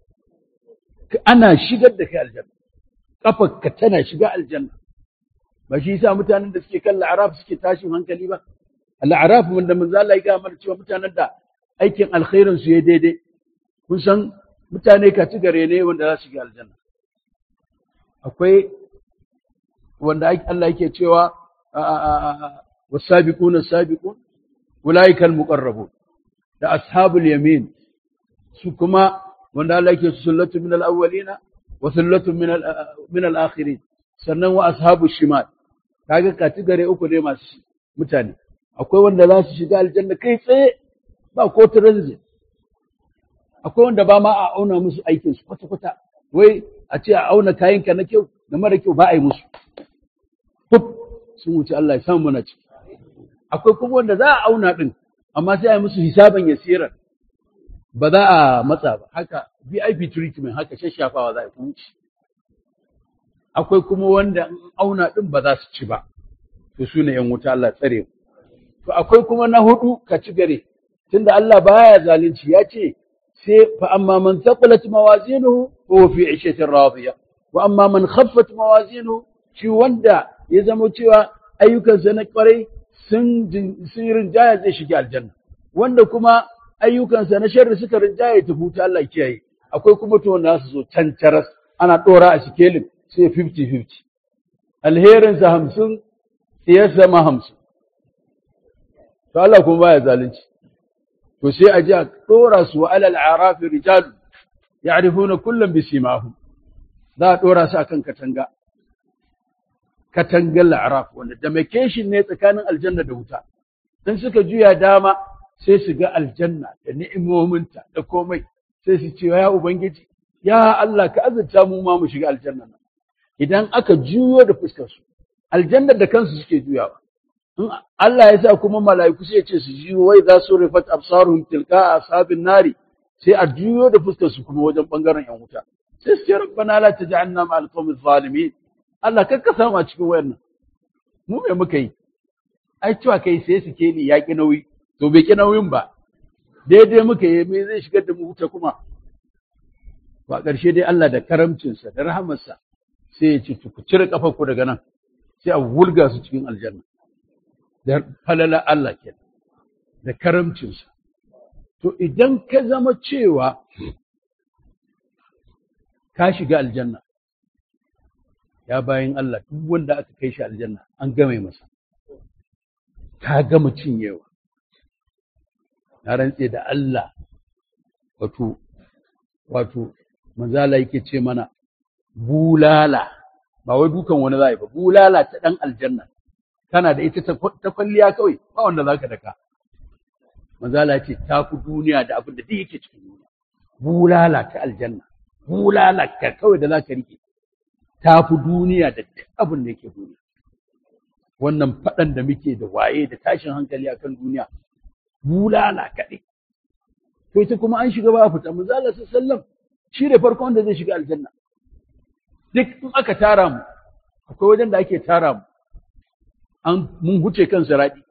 ana shigar da kai aljanna kafarka tana shiga aljanna ba shi yasa mutanen da suke kan la'araf suke tashin hankali ba al'araf wanda manzo Allah ya gaya cewa mutanen da aikin alkhairin su ya daidai kun san mutane ka ci gare ne wanda za su shiga aljanna akwai wanda Allah yake cewa wasabiquna sabiqun ulaika almuqarrabun da ashabul yamin su kuma wanda Allah yake sullatu min al-awwalina wa sullatu min min al-akhirin sannan wa ashabu shimal kaga katigare uku ne masu mutane akwai wanda za su shiga aljanna kai tsaye ba ko transit akwai wanda ba ma a auna musu aikin su kwata kwata wai a ce a auna kayan ka na kyau da mara kyau ba a yi musu Fuf sun wuce Allah ya samu mana ciki akwai kuma wanda za a auna din amma sai a yi musu hisaban yasiran ba za a matsa ba haka VIP treatment haka shashafawa za a yi wuce akwai kuma wanda in auna din ba za su ci ba to su ne ‘yan wuta Allah tsare mu to akwai kuma na hudu ka ci gare tunda Allah baya zalunci ya ce sai fa amma man thaqulat mawazinuhu huwa fi 'ishatin radiya wa amma man khaffat mawazinuhu shi wanda ya zama cewa ayyukansa na kwarai sun sun rinjaya zai shiga aljanna wanda kuma ayyukansa na sharri suka rinjaya ya tafi ta Allah kiyaye akwai kuma to wanda su zo can taras ana dora a sikelin sai 50-50 alherinsa hamsin siyarsa ma hamsin to Allah kuma baya zalunci to sai a ji a dora su wa alal arafi rijal ya'rifuna kullum bi simahum za a dora su akan katanga katangar la'araf wanda demarcation ne tsakanin aljanna da wuta in suka juya dama sai su ga aljanna da ni'imominta da komai sai su ce ya ubangiji ya Allah ka azurta mu ma mu shiga aljanna nan idan aka juyo da fuskar su aljannar da kansu suke juyawa in Allah ya sa kuma mala'iku sai ya ce su juyo wai za su rifat absaruhum tilka ashabin nari sai a juyo da fuskar su kuma wajen bangaren yan wuta sai su ce rabbana la taj'alna ma'al qawmi zalimin Allah kar ka samu a cikin wayannan mu me muka yi ai cewa kai sai su ke ni yaƙi nauyi to bai ki nauyin ba daidai muka yi me zai shigar da mu wuta kuma ba ƙarshe dai Allah da karamcinsa da rahamarsa sai ya ce ku cire ku daga nan sai a wulga su cikin aljanna da falala Allah ke da karamcinsa to idan ka zama cewa ka shiga aljanna ya bayan Allah duk wanda aka kai shi aljanna an game masa ta gama cinyewa na rantse da Allah wato wato manzala yake ce mana bulala ba wai dukan wani zai ba bulala ta dan aljanna kana da ita ta kwalliya kawai ba wanda zaka daka manzala ce ta fi duniya da abin da duk yake cikin duniya bulala ta aljanna bulala ka kawai da zaka rike ta fi duniya da duk abin da yake duniya wannan faɗan da muke da waye da tashin hankali akan duniya bulala kaɗai to ita kuma an shiga ba a fita manzala sallam shi ne farko wanda zai shiga aljanna duk in aka tara mu akwai wajen da ake tara mu an mun huce kan siradi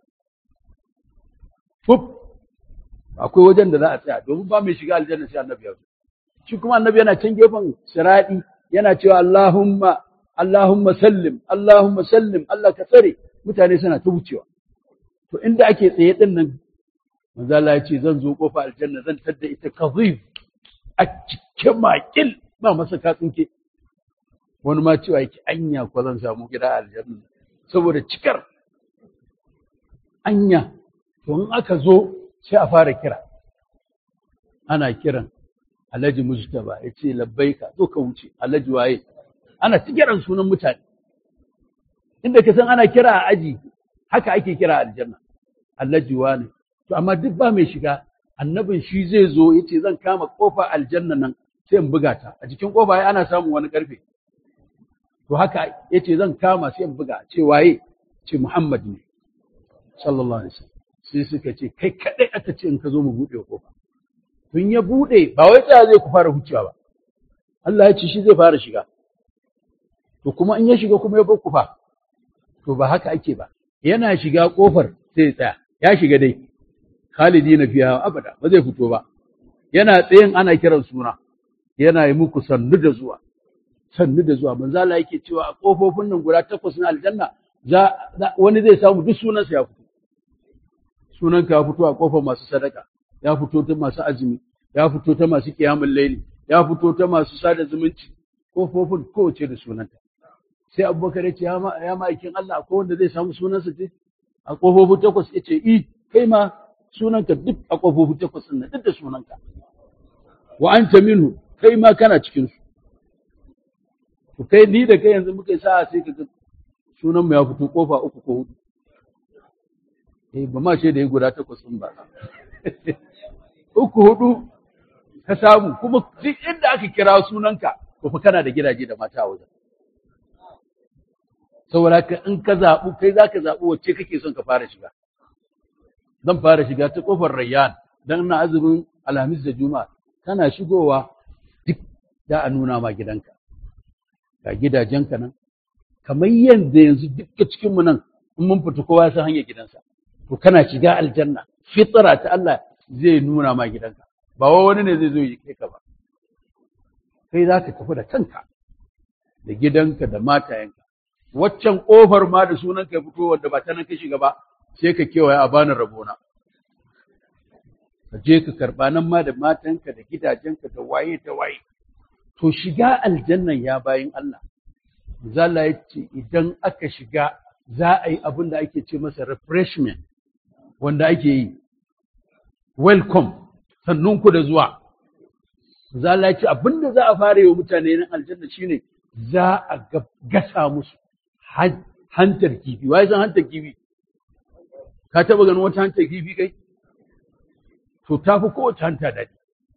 fuf akwai wajen da za a tsaya domin ba mai shiga aljanna sai annabi ya zo shi kuma annabi yana can gefen siradi yana cewa Allahumma Allahumma sallim Allahumma sallim Allah ka tsare mutane suna ta wucewa to inda ake tsaye din nan manzo Allah ya ce zan zo kofa aljanna zan tadda ita kazif a cikin makil ba masa ka tsinke wani ma cewa yake anya ko zan samu gida aljanna saboda cikar anya to in aka zo sai a fara kira ana kiran alhaji mujtaba ya ce labbaika zo ka wuce alhaji waye ana ta kiran sunan mutane inda ka san ana kira a aji haka ake kira aljanna alhaji wane to amma duk ba mai shiga annabin shi zai zo ya ce zan kama kofa aljanna nan sai in buga ta a jikin kofa ai ana samun wani karfe to haka ya ce zan kama sai in buga ce waye ce muhammad ne sallallahu alaihi wasallam sai suka ce kai kadai aka ce in ka zo mu buɗe kofa tun ya buɗe ba wai tsaya zai ku fara hucewa ba Allah ya ce shi zai fara shiga to kuma in ya shiga kuma ya bar ku fa to ba haka ake ba yana shiga kofar sai ya tsaya ya shiga dai khalidi na fiya abada ba zai fito ba yana tsayin ana kiran suna yana yi muku sannu da zuwa sannu da zuwa manzo Allah yake cewa a kofofin nan guda takwas na aljanna za wani zai samu duk sunansa ya fito sunanka ya fito a kofar masu sadaka ya fito ta masu azumi ya fito ta masu kiyamul laili ya fito ta masu sada zumunci kofofin kowace da sunanta sai abubakar ya ce ya ma'aikin Allah akwai wanda zai samu sunansa ce a kofofin takwas ya ce i kai ma sunanka duk a kofofin takwas ɗin duk da sunanka wa anta minhu kai ma kana cikin su to kai ni da kai yanzu muka yi sa'a sai ka ga sunan mu ya fito kofa uku ko hudu eh ba ma ce da ya guda takwas ɗin ba uku hudu ka samu kuma duk inda aka kira sunanka to fa kana da gidaje da mata a wajen saboda ka in ka zaɓu kai za ka zaɓi wacce kake son ka fara shiga zan fara shiga ta ƙofar rayyan don na azumin alhamis da juma'a kana shigowa duk da a nuna ma gidanka ga gidajenka nan kamar yadda yanzu duka cikinmu nan in mun fita kowa ya san hanyar gidansa to kana shiga aljanna fitra ta Allah zai nuna ma gidanka ba wani ne zai zo yi kai ka ba kai za ka tafi da kanka da gidanka da matayenka waccan ƙofar ma da sunan ka fito wanda ba ta nan ka shiga ba sai ka kewaye a bani rabona ka je ka karɓa nan ma da matanka da gidajenka da waye da waye to shiga aljannan ya bayin Allah zalla ya ce idan aka shiga za a yi abin da ake ce masa refreshment wanda ake yi welcome sannun ku da zuwa zalla ya ce abin da za a fara yi wa mutane nan aljanna shine za a gasa musu hantar kifi wai san hantar kifi ka taba ganin wata hantar kifi kai to ta fi kowace hanta daɗi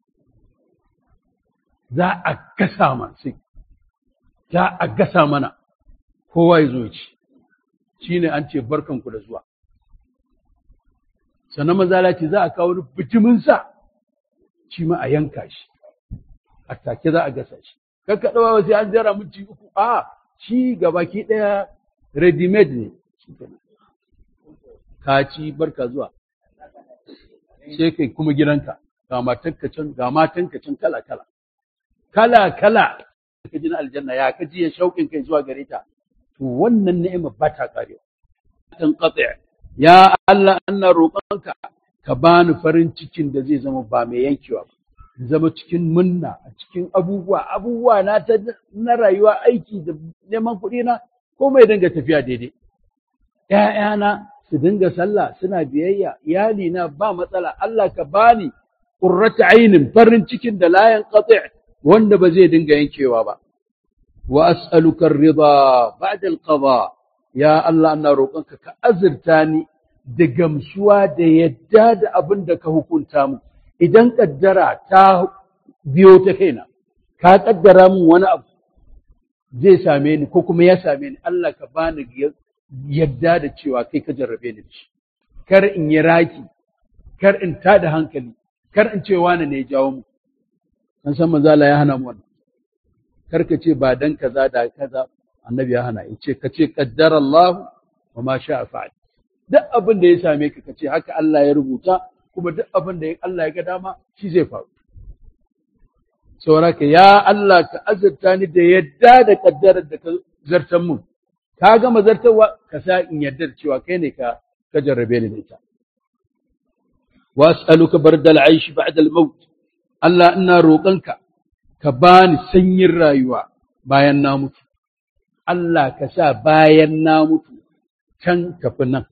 za a gasa man sai za a gasa mana kowa ya zo ci shi ne an ce barkanku da zuwa sannan mazala ce za a kawo wani bitumin sa shi ma a yanka shi a take za a gasa shi kakka ɗawa sai an jera minti uku a shi gabaki ɗaya ready made ne ka ci barka zuwa sai kai kuma gidanka ga matanka can ga matanka can kala kala kala kala ka ji na aljanna ya ka ji ya shauƙin kai zuwa gare ta to wannan ni'ima ba ta karewa tan qati ya Allah ana roƙonka ka bani farin cikin da zai zama ba mai yankewa ba zama cikin munna a cikin abubuwa abubuwa na ta na rayuwa aiki da neman kuɗi na ko mai dinga tafiya daidai ƴaƴana su dinga sallah suna biyayya iyali na ba matsala Allah ka bani qurrata ainin farin cikin da la yanqati wanda ba zai dinga yankewa ba wa as'aluka ar-ridha ba'da al-qada ya Allah ina roƙonka ka azurta ni da gamsuwa da yadda da abin da ka hukunta mu idan kaddara ta biyo ta kaina ka kaddara min wani abu zai same ni ko kuma ya same ni Allah ka bani yadda da cewa kai ka jarrabe ni da shi kar in yi raki kar in tada hankali kar in ce wani ne ya jawo mu an san manzo Allah ya hana mu wannan kar ka ce ba dan kaza da kaza annabi ya hana in ce ka ce qaddara Allah wa ma sha'a fa'al duk abin da ya same ka ka ce haka Allah ya rubuta kuma duk abin da Allah ya ga dama shi zai faru sauraka ya Allah ka azurta ni da yadda da kaddarar da ka zartan mun ka gama zartarwa ka sa in yarda da cewa kai ne ka ka jarrabe ni da ita was'aluka bardal aishi ba'da al-maut Allah ina roƙonka ka bani sanyin rayuwa bayan na mutu Allah ka sa bayan na mutu can tafi nan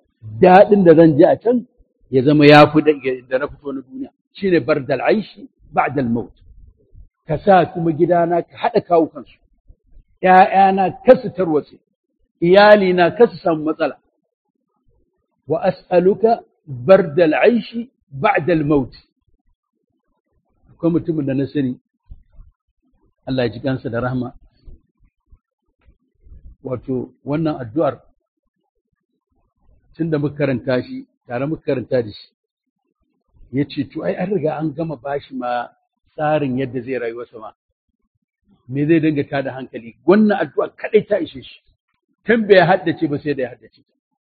daɗin da zan ji a can ya zama ya fi da na fito na duniya shine bardal aishi ba'da al-maut ka sa kuma gidana ka hada kawo kansu ƴaƴana kasu tarwatse iyali na kasu samu matsala wa as'aluka barda al-aishi ba'da al-maut akwai mutumin da na sani Allah ya ji kansa da rahma wato wannan addu'ar tun da muka karanta shi tare muka karanta da shi ya ce to ai an riga an gama bashi ma tsarin yadda zai rayuwarsa ma me zai dinga ta da hankali wannan addu'a kadai ta ishe shi tun bai haddace ba sai da ya haddace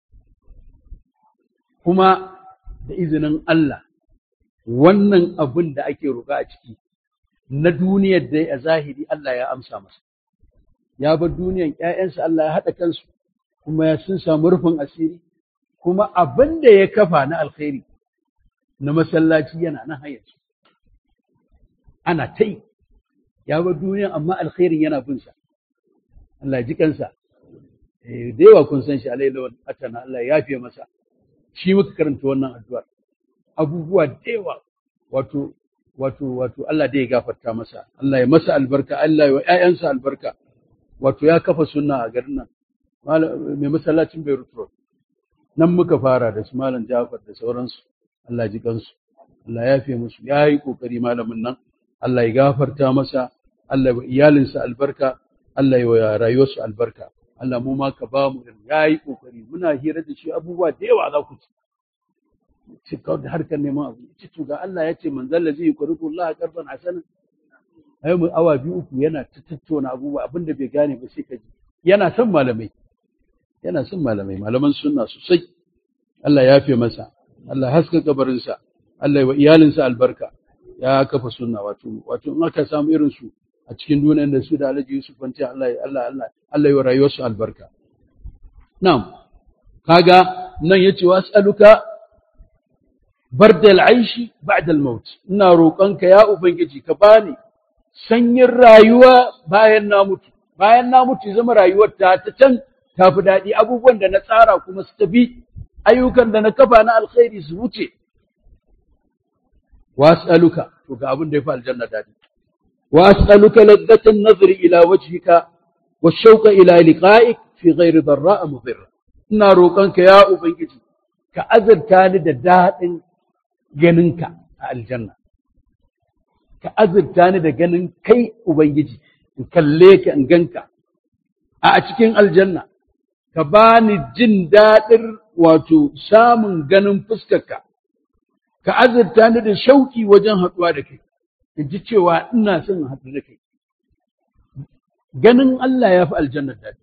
kuma da izinin Allah wannan abin da ake roƙa a ciki na duniyar da a zahiri Allah ya amsa masa ya bar duniyar ƴaƴansa Allah ya haɗa kansu kuma ya sun samu rufin asiri kuma abin da ya kafa na alkhairi na masallaci yana nan hayar ana ta yi ya bar duniyar amma alkhairin yana bin sa Allah ji kansa da yawa kun san shi alai lawan atana Allah ya yafe masa shi muka karanta wannan addu'ar abubuwa da yawa wato wato wato Allah da ya gafarta masa Allah ya masa albarka Allah ya wa ƴaƴansa albarka wato ya kafa sunna a garin nan mai masallacin Beirut Road nan muka fara da su malam Jafar da sauransu Allah ji kansu Allah ya fiye musu ya yi kokari malamin nan Allah ya gafarta masa Allah ya wa iyalinsa albarka Allah ya wa rayuwarsu albarka Allah mu ma ka ba mu ya yi kokari muna hira da shi abubuwa da yawa za ku ci ci kawai da harkar neman abu ci to ga Allah ya ce manzon lazi yukridu Allah qarban hasana ai mu awa biyu uku yana ta tattauna abubuwa abinda bai gane ba sai ka ji yana son malamai yana son malamai malaman sunna sosai Allah ya fi masa Allah haska kabarinsa Allah ya wa iyalinsa albarka ya kafa sunna wato wato in aka samu irin su a cikin duniyar da su da Alhaji Yusuf Fanti Allah Allah Allah Allah ya rayuwarsu albarka na'am kaga nan yace was'aluka bardal aishi ba'da al-maut ina roƙonka ya ubangiji ka bani sanyin rayuwa bayan na mutu bayan na mutu zama rayuwar ta ta can tafi daɗi abubuwan da na tsara kuma su tafi ayyukan da na kafa na alkhairi su wuce was'aluka to ga abin da ya fi aljanna daɗi was'aluka ladzatan nazari ila wajhika wa shauqa ila liqa'ik fi ghairi darra'a mudirra ina roƙonka ya ubangiji ka azurta ni da daɗin ganinka a aljanna ka azurta ni da ganin kai ubangiji in kalle ka in ganka a cikin aljanna ka ba ni jin daɗin wato samun ganin fuskarka ka azurta ni da shauki wajen haɗuwa da kai in ji cewa ina son haɗu da kai ganin Allah ya fi aljannar daɗi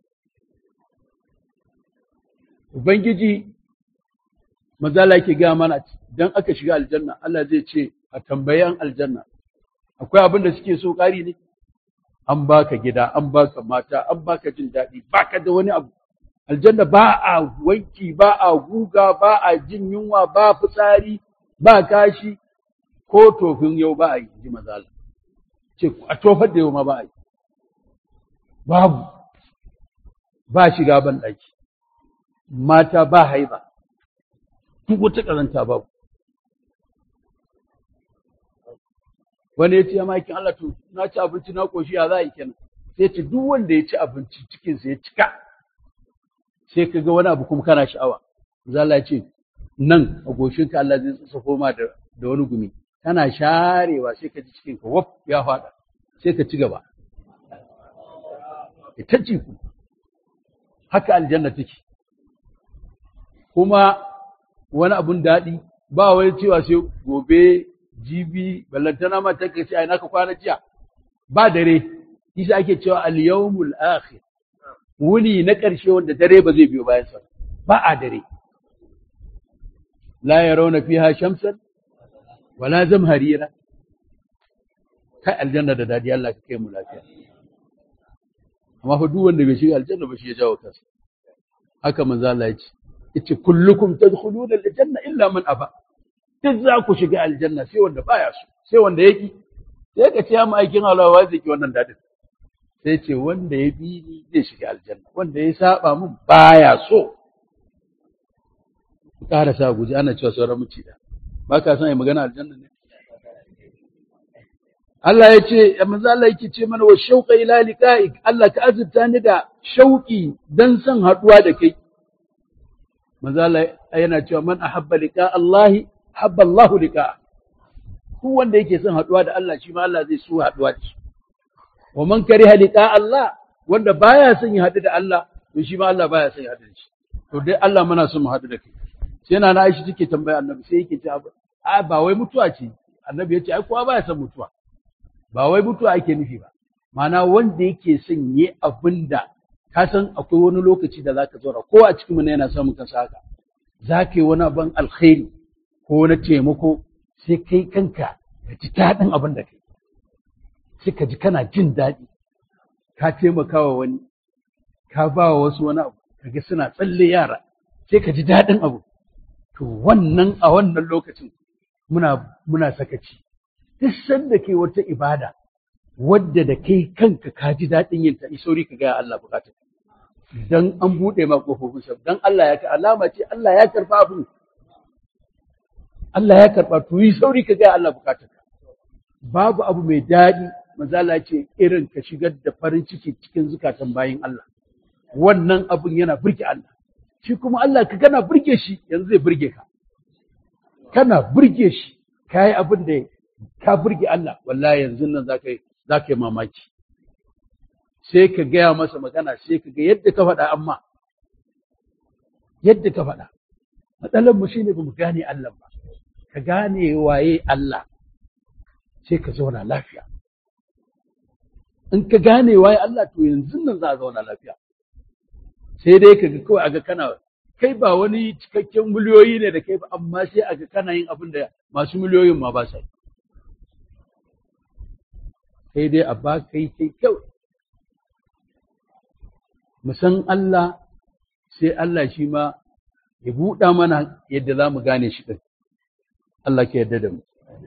Ubangiji mazala ke gaya mana don aka shiga aljanna Allah zai ce a tambayan aljanna akwai abin da suke so ƙari ne an baka gida an baka mata an baka jin daɗi baka da wani abu aljanna ba a wanki ba a guga ba a jin yunwa ba fitsari ba kashi ko tofin yau ba a yi ji mazala ce a tofar da yau ma ba a yi babu ba shiga ban ɗaki mata ba haiba duk wata ƙazanta babu wani ya ce ya makin Allah to na ci abinci na ƙoshi ya za a yi kenan sai ce duk wanda ya ci abinci cikinsa ya cika sai ka ga wani abu kuma kana sha'awa zala ya ce nan a goshinka Allah zai tsafo ma da da wani gumi kana sharewa sai ka ji cikinka waf ya faɗa sai ka ci gaba ita ci ku haka aljanna take kuma wani abun daɗi ba wai cewa sai gobe jibi ballantana ma ta kace ai naka kwana jiya ba dare isa ake cewa al-yawmul akhir wuni na ƙarshe wanda dare ba zai biyo bayan sa ba a dare la yarawna fiha shamsan wala zamharira kai aljanna da dadi Allah ka kai mu lafiya amma fa duk wanda bai shiga aljanna ba shi ya jawo kansa haka manzo Allah ya ce yace kullukum tadkhuluna aljanna illa man aba duk za ku shiga aljanna sai wanda baya so sai wanda yaki sai ka ce mu aikin Allah wa zai ki wannan dadin sai ce wanda ya bi ni zai shiga aljanna wanda ya saba mun baya so ku ƙara sa guji ana cewa sauran muci da ba ka san ai magana aljanna ne Allah ya ce manzo Allah yake ce mana wa shauqa ila liqa'ik Allah ka azurta ni da shauki dan son haduwa da kai manzo Allah yana cewa man ahabba liqa Allah habba Allah liqa ku wanda yake son haduwa da Allah shi ma Allah zai so haduwa da shi wa man kariha liqa Allah wanda baya son ya hadu da Allah to shi ma Allah baya son ya hadu da shi to dai Allah muna son mu hadu da kai sai na Aisha take tambaya Annabi sai yake ce a ba wai mutuwa ce Annabi ya ce ai kowa baya son mutuwa ba wai mutuwa ake nufi ba ma'ana wanda yake son yi abin da ka san akwai wani lokaci da zaka zauna ko a cikin mu yana samun kansa haka za ka yi wani abin alkhairi ko wani taimako sai kai kanka ka ji daɗin abin da kai sai ka ji kana jin daɗi ka taimaka wa wani ka ba wa wasu wani abu kaga suna tsalle yara sai ka ji daɗin abu to wannan a wannan lokacin muna muna sakaci duk sanda ke wata ibada wadda da kai kanka ka ji daɗin yin ta sauri ka gaya Allah bukatar dan an buɗe ma kofofin sa dan Allah ya ka alama ce Allah ya karba abu Allah ya karba to yi sauri ka gaya Allah bukatar babu abu mai daɗi manzala ce irin ka shigar da farin ciki cikin zukatan bayin Allah wannan abun yana burge Allah shi kuma Allah ka kana burge shi yanzu zai burge ka kana burge shi kayi abin da ka burge Allah wallahi yanzu nan za ka yi mamaki sai ka gaya masa magana sai ka ga yadda ka faɗa amma yadda ka faɗa matsalar mu shine ba mu gane Allah ba ka gane waye Allah sai ka zauna lafiya in ka gane waye Allah to yanzu nan za a zauna lafiya sai dai ka ga kawai aga kana kai ba wani cikakken miliyoyi ne da kai ba amma sai aga kana yin abin da masu miliyoyin ma ba sa yi sai dai a ba kai kai kyau mu san Allah sai Allah shi ma ya buɗa mana yadda za mu gane shi ɗin Allah ke yarda da mu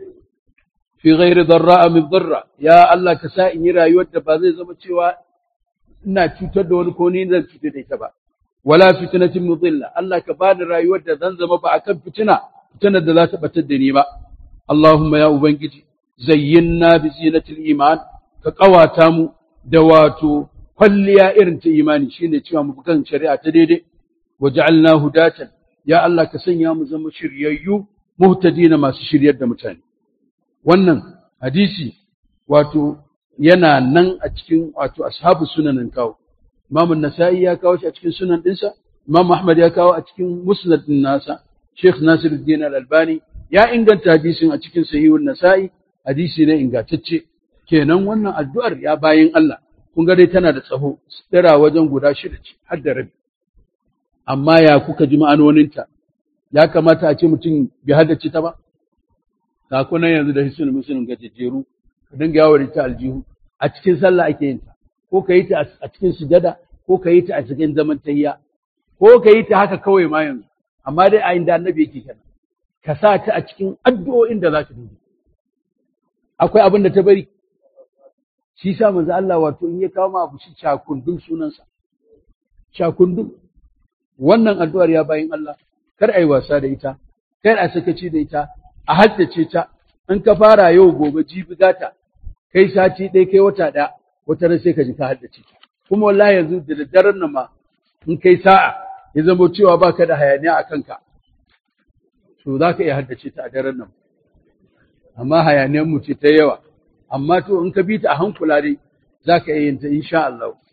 fi ghairi darra min darra ya Allah ka sa in yi rayuwar da ba zai zama cewa ina cutar da wani ko ni zan cutar da ita ba wala fitnatin mudilla Allah ka bani rayuwar da zan zama ba akan fitina fitinar da za ta batar da ni ba Allahumma ya ubangiji zayyinna bi zinatil iman ka kawata mu da wato kwalliya irin ta imani shine cewa mu kan shari'a ta daidai waj'alna hudatan ya Allah ka sanya mu zama shiryayyu muhtadina masu shiryar da mutane wannan hadisi wato yana nan a cikin wato ashabu sunanin kawo Imam Nasa'i ya kawo shi a cikin sunan dinsa Imam Ahmad ya kawo a cikin musnad din nasa Sheikh Nasiruddin Al-Albani ya inganta hadisin a cikin sahihun Nasa'i hadisi ne ingantacce kenan wannan addu'ar ya bayin Allah kun ga dai tana da tsaho tsira wajen guda shida ce har da rabi amma ya kuka ji ma'anoninta ya kamata a ce mutum bai haddace ta ba kakunan yanzu da hisun musulun gajejjeru ka dinga yawo da ta aljihu a cikin sallah ake yin ta ko ka yi ta a cikin sujada ko ka yi ta a cikin zaman tayya ko ka yi ta haka kawai ma yanzu amma dai a inda annabi yake kenan ka sa ta a cikin addu'o'in da za ka dinga akwai abin da ta bari shi sa manzo Allah wato in ya kawo ma abu shi cakundun sunansa cakundun wannan addu'ar ya bayin Allah kar ai wasa da ita kar a sakaci da ita a haddace ta in ka fara yau gobe jibi gata kai sati ɗaya kai wata ɗaya wata ran sai ka ji ka haddace ta kuma wallahi yanzu da daddaren nan ma in kai sa'a ya zama cewa baka da hayaniya a kanka to za ka iya haddace ta a daren nan amma hayaniyar mu ce ta yawa amma to in ka bi ta a hankula dai za ka iya yin ta insha Allah